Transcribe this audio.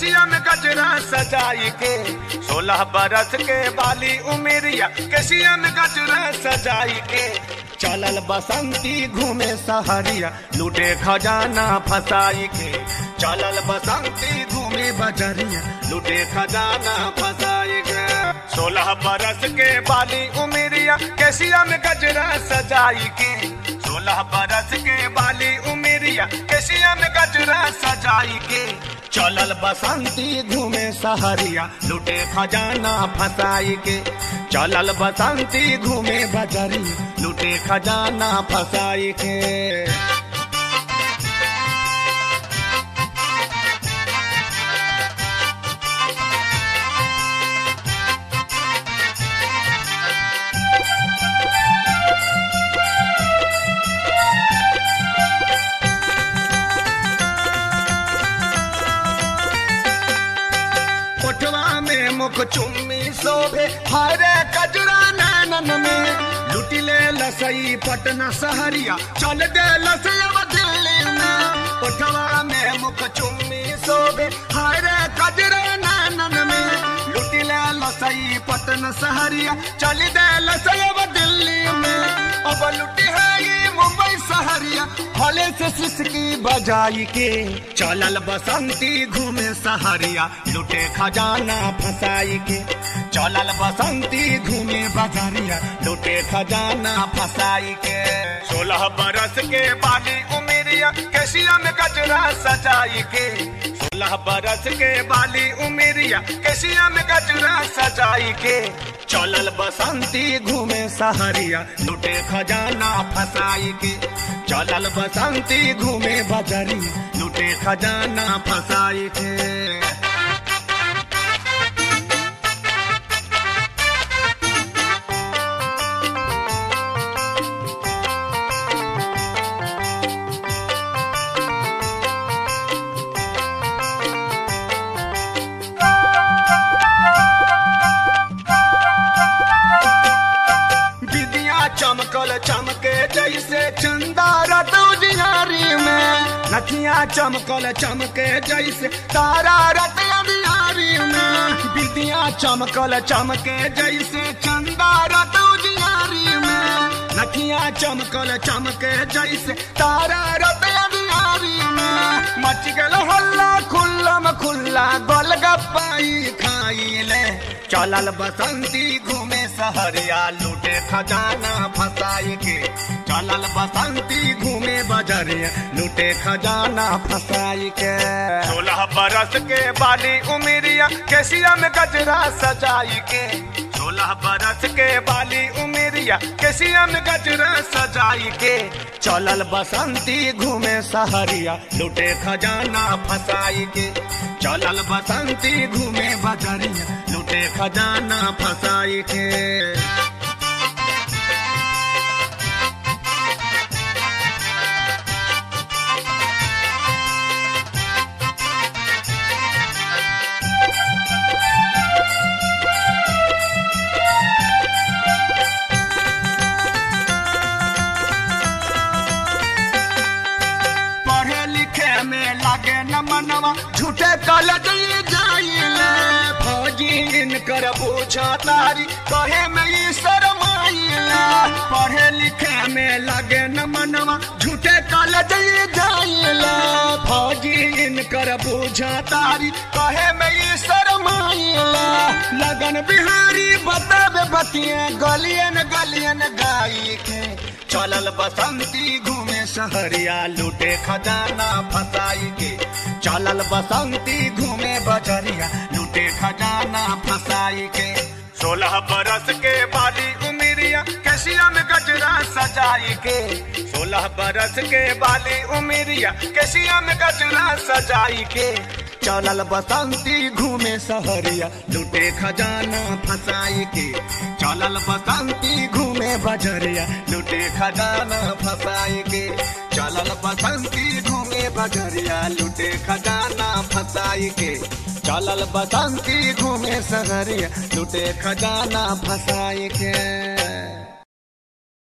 केसिया में गजरा सजाई के सोलह बरस के बाली उमेरिया केसिया में गजरा सजाई के चलल बसंती घूमे सहरिया लूटे खजाना फसाई के चलल बसंती घूमे बजरिया लूटे खजाना फसाई के सोलह बरस के बाली उमेरिया केसिया में गजरा सजाई के सोलह बरस के बाली उमेरिया केसिया में गजरा सजाई के चलल बसंती घूमे सहरिया लूटे खजाना फसाई के चलल बसंती घूमे बजरिया लूटे खजाना फसाई के कोठवा में मुख चुम्मी शोभे हरे कजरा नैनन में लुटिले लसई पटना सहरिया चल दे लसैया दिल्ली में कोठवा में मुख चुम्मी शोभे हरे कजरा नैनन में लुटिले लसई पटना सहरिया चल दे लसैया दिल्ली में अब लुटी है ये मुंबई सहरिया हले से सिसकी बजाई के चलल बसंती घूमे सहरिया लुटे खजाना फसाई के चलल बसंती घूमे बजरिया लुटे खजाना फसाई के सोलह बरस के बाली उमेरिया केसिया में गजरा सजाई के सोलह बरस के बाली उमेरिया केसिया में गजरा सजाई के चलल बसंती घूमे सहरिया लुटे खजाना फसाई के चलल बसंती घूमे बजरिया लुटे खजाना फसाई के विदिया चमकल चमके जैसे चंदा रतौजियारी में नथिया चमकल चमके जैसे तारा रतौजियारी में विदिया चमकल चमके जैसे चंदा रतौजियारी में नथिया चमकल चमके जैसे तारा रतौजियारी में मच गल हल्ला खुल्लम खुल्ला गोलगप्पाई खाई ले चलल बसंती घूमे सहरिया लूटे खजाना फसाई के चलल बसंती घूमे बजरिया लूटे खजाना फसाई के सोलह बरस के बाली उमेरिया केसिया में गजरा सजाई के सोलह बरस के बाली उमेरिया केसिया में गजरा सजाई के चलल बसंती घूमे सहरिया लूटे खजाना फसाई के चलल बसंती घूमे बजरिया लूटे खजाना फसाई के पढ़े लिखे में लागे न मनवा झूठे कलज जाइले फौजी इनकर पूछा तारी कहे में ई शरमाइले पढ़े लिखे में लागे न मनवा झूठे कलज जाइले फौजी इनकर पूछा तारी कहे में ई शरमाइले लगन बिहारी बतावे बतिया गलियन गलियन गाई के चलल बसंती घूमे सहरिया लूटे खजाना फसाई के चलल बसंती घूमे बजरिया लूटे खजाना फसाई के सोलह बरस के बाली उमिरिया केसिया में गजरा सजाई के सोलह बरस के बाली उमिरिया केसिया में गजरा सजाई के चलल बसंती घूमे सहरिया लूटे खजाना फसाई के चलल बसंती घूमे बजरिया लूटे खजाना फसाई के चलल बसंती घूमे बजरिया लूटे खजाना फसाई के चलल बसंती घूमे सहरिया लूटे खजाना फसाई के